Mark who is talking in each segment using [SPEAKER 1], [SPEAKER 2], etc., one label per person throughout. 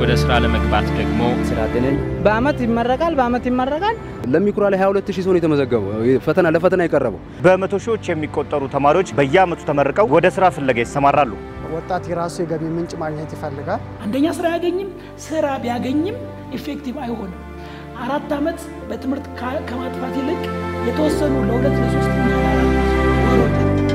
[SPEAKER 1] ወደ ስራ ለመግባት ደግሞ
[SPEAKER 2] ስራ ጤነኝ በአመት ይመረቃል፣ በአመት ይመረቃል።
[SPEAKER 3] ለሚኩራ ላይ 22 ሺህ ሰው ነው የተመዘገበው ፈተና ለፈተና የቀረበው።
[SPEAKER 4] በመቶ ሺዎች የሚቆጠሩ ተማሪዎች በየአመቱ ተመርቀው ወደ ስራ ፍለጋ ይሰማራሉ።
[SPEAKER 5] ወጣት የራሱ የገቢ ምንጭ ማግኘት ይፈልጋል።
[SPEAKER 6] አንደኛ ስራ አያገኝም። ስራ ቢያገኝም ኢፌክቲቭ አይሆንም። አራት ዓመት በትምህርት ከማጥፋት ይልቅ የተወሰኑ ለሁለት ለሶስት ወሮች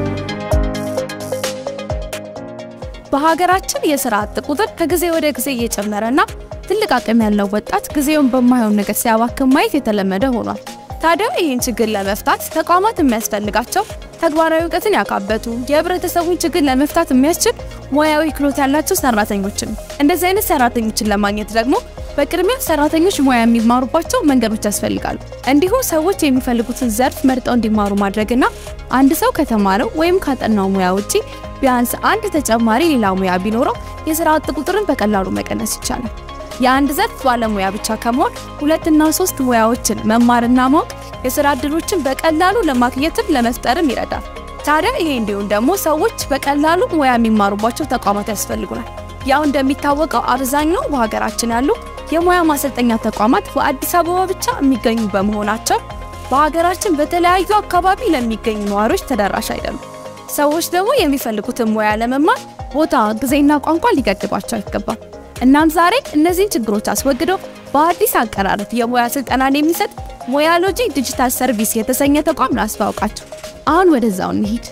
[SPEAKER 7] በሀገራችን የስራ አጥ ቁጥር ከጊዜ ወደ ጊዜ እየጨመረና ትልቅ አቅም ያለው ወጣት ጊዜውን በማይሆን ነገር ሲያባክን ማየት የተለመደ ሆኗል። ታዲያ ይህን ችግር ለመፍታት ተቋማት የሚያስፈልጋቸው ተግባራዊ እውቀትን ያካበቱ የህብረተሰቡን ችግር ለመፍታት የሚያስችል ሙያዊ ክህሎት ያላቸው ሰራተኞችን እንደዚህ አይነት ሰራተኞችን ለማግኘት ደግሞ በቅድሚያ ሰራተኞች ሙያ የሚማሩባቸው መንገዶች ያስፈልጋሉ። እንዲሁም ሰዎች የሚፈልጉትን ዘርፍ መርጠው እንዲማሩ ማድረግና አንድ ሰው ከተማረው ወይም ካጠናው ሙያ ውጪ ቢያንስ አንድ ተጨማሪ ሌላ ሙያ ቢኖረው የስራ አጥ ቁጥርን በቀላሉ መቀነስ ይቻላል። የአንድ ዘርፍ ባለሙያ ብቻ ከመሆን ሁለትና ሶስት ሙያዎችን መማርና ማወቅ የስራ እድሎችን በቀላሉ ለማግኘትም ለመፍጠርም ይረዳል። ታዲያ ይሄ እንዲሁም ደግሞ ሰዎች በቀላሉ ሙያ የሚማሩባቸው ተቋማት ያስፈልጉናል። ያው እንደሚታወቀው አብዛኛው በሀገራችን ያሉ የሙያ ማሰልጠኛ ተቋማት በአዲስ አበባ ብቻ የሚገኙ በመሆናቸው በሀገራችን በተለያዩ አካባቢ ለሚገኙ ነዋሪዎች ተደራሽ አይደሉም። ሰዎች ደግሞ የሚፈልጉትን ሙያ ለመማር ቦታ፣ ጊዜና ቋንቋ ሊገድባቸው አይገባም። እናም ዛሬ እነዚህን ችግሮች አስወግደው በአዲስ አቀራረብ የሙያ ስልጠናን የሚሰጥ ሙያሎጂ ዲጂታል ሰርቪስ የተሰኘ ተቋም ላስተዋውቃቸው። አሁን ወደዛው እንሂድ።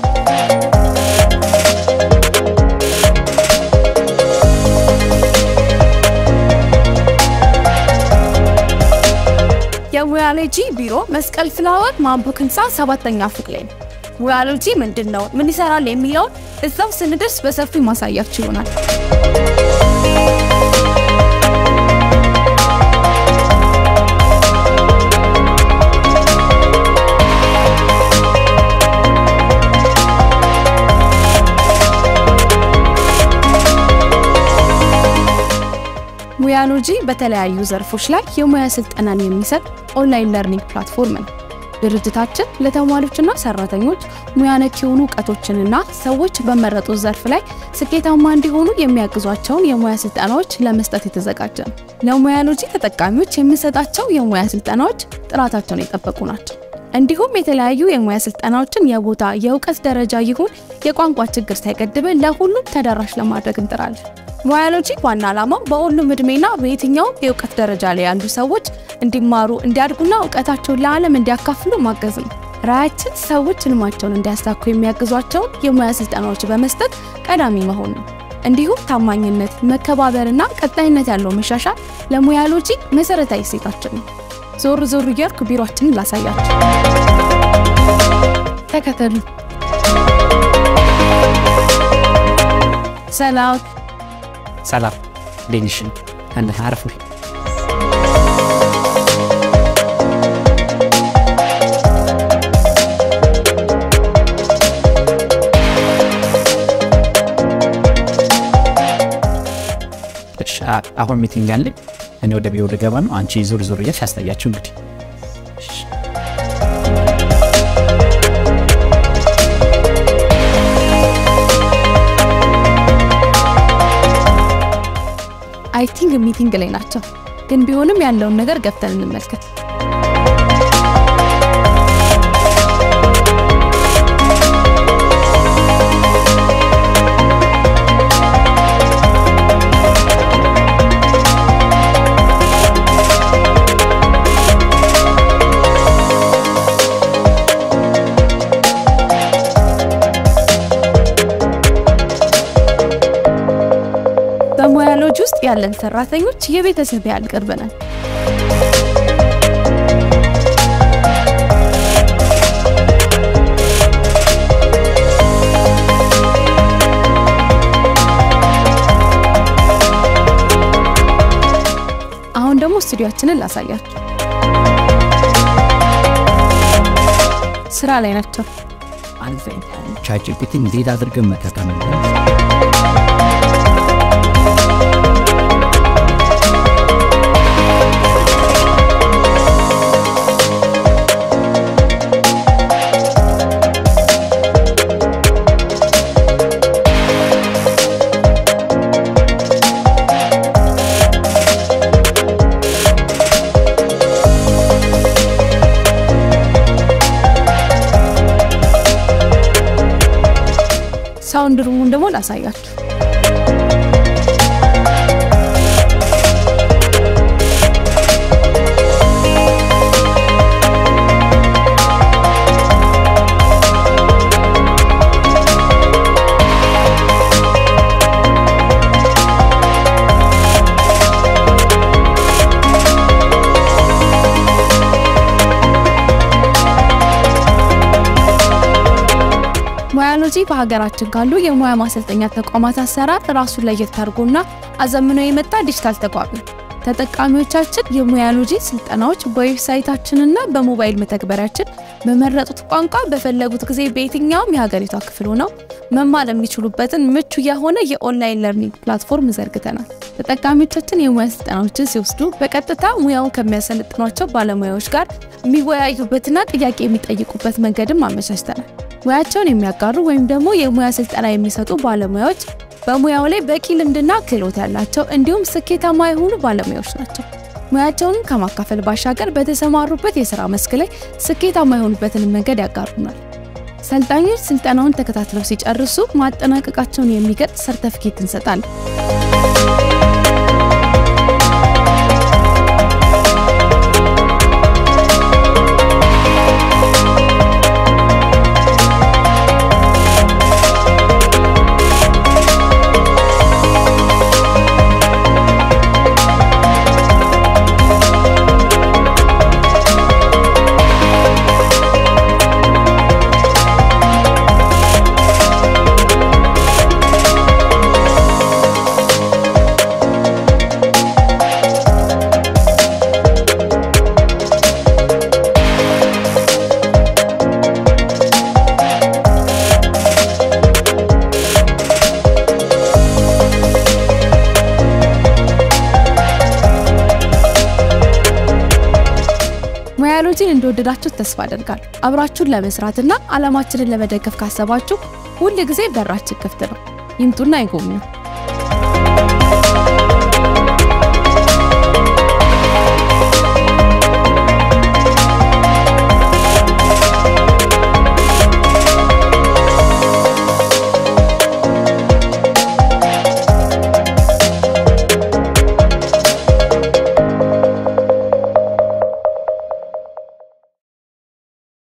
[SPEAKER 7] የሙያሎጂ ቢሮ መስቀል ፍላወር ማንቡክ ህንፃ ሰባተኛ ፎቅ ላይ ነው። ሙያሎጂ ምንድን ነው? ምን ይሰራል? የሚለውን እዛው ስንደርስ በሰፊው ማሳያችሁ ይሆናል። ሙያሎጂ በተለያዩ ዘርፎች ላይ የሙያ ስልጠናን የሚሰጥ ኦንላይን ለርኒንግ ፕላትፎርም ነው። ድርጅታችን ለተማሪዎችና ሰራተኞች ሙያ ነክ የሆኑ እውቀቶችንና ሰዎች በመረጡት ዘርፍ ላይ ስኬታማ እንዲሆኑ የሚያግዟቸውን የሙያ ስልጠናዎች ለመስጠት የተዘጋጀ ነው። ለሙያሎጂ ተጠቃሚዎች የምንሰጣቸው የሙያ ስልጠናዎች ጥራታቸውን የጠበቁ ናቸው። እንዲሁም የተለያዩ የሙያ ስልጠናዎችን የቦታ የእውቀት ደረጃ ይሁን የቋንቋ ችግር ሳይገድበን ለሁሉም ተደራሽ ለማድረግ እንጥራለን። ሙያሎጂ ዋና ዓላማው በሁሉም እድሜና በየትኛውም የእውቀት ደረጃ ላይ ያሉ ሰዎች እንዲማሩ እንዲያድጉና እውቀታቸውን ለዓለም እንዲያካፍሉ ማገዝ ነው። ራዕያችን ሰዎች ህልማቸውን እንዲያሳኩ የሚያግዟቸውን የሙያ ስልጠናዎች በመስጠት ቀዳሚ መሆን ነው። እንዲሁም ታማኝነት፣ መከባበርና ቀጣይነት ያለው መሻሻል ለሙያሎጂ መሰረታዊ እሴታችን ነው። ዞር ዞር እያልኩ ቢሮአችንን ላሳያችሁ። ተከተሉ። ሰላም
[SPEAKER 8] ሰላም እንዴት ነሽ? አንድ አረፍ ነኝ። እሺ፣ አሁን ሚቲንግ አለኝ። እኔ ወደ ቢሮ ልገባ ነው። አንቺ ዞር ዞር እያልሽ ያስታያችሁ እንግዲህ እሺ።
[SPEAKER 7] አይ ቲንክ ሚቲንግ ላይ ናቸው፣ ግን ቢሆንም ያለውን ነገር ገብተን እንመልከት። በሙያሎጂ ውስጥ ያለን ሰራተኞች የቤተሰብ ያህል ቅርብ ነን። አሁን ደግሞ ስቱዲዮአችንን ላሳያችሁ። ስራ ላይ ናቸው።
[SPEAKER 8] ቻትጂፒቲ እንዴት አድርገን መጠቀም እንዳለብን
[SPEAKER 7] ግራውንድ ሩሙን ደግሞ ላሳያችሁ። ሙያሎጂ በሀገራችን ካሉ የሙያ ማሰልጠኛ ተቋማት አሰራር ራሱን ለየት አድርጎና አዘምኖ የመጣ ዲጂታል ተቋም ነው። ተጠቃሚዎቻችን የሙያሎጂ ስልጠናዎች በዌብሳይታችንና በሞባይል መተግበሪያችን በመረጡት ቋንቋ በፈለጉት ጊዜ በየትኛውም የሀገሪቷ ክፍል ሆነው መማር የሚችሉበትን ምቹ የሆነ የኦንላይን ለርኒንግ ፕላትፎርም ዘርግተናል። ተጠቃሚዎቻችን የሙያ ስልጠናዎችን ሲወስዱ በቀጥታ ሙያውን ከሚያሰለጥኗቸው ባለሙያዎች ጋር የሚወያዩበትና ጥያቄ የሚጠይቁበት መንገድም አመቻችተናል። ሙያቸውን የሚያጋሩ ወይም ደግሞ የሙያ ስልጠና የሚሰጡ ባለሙያዎች በሙያው ላይ በቂ ልምድና ክህሎት ያላቸው እንዲሁም ስኬታማ የሆኑ ባለሙያዎች ናቸው። ሙያቸውን ከማካፈል ባሻገር በተሰማሩበት የስራ መስክ ላይ ስኬታማ የሆኑበትን መንገድ ያጋሩናል። ሰልጣኞች ስልጠናውን ተከታትለው ሲጨርሱ ማጠናቀቃቸውን የሚገልጽ ሰርተፊኬት እንሰጣለን። ሙያሎጂን እንደወደዳችሁት ተስፋ አደርጋለሁ። አብራችሁን ለመስራትና ዓላማችንን ለመደገፍ ካሰባችሁ ሁል ጊዜ በራችን ክፍት ነው። ይምጡና ይጎብኙ።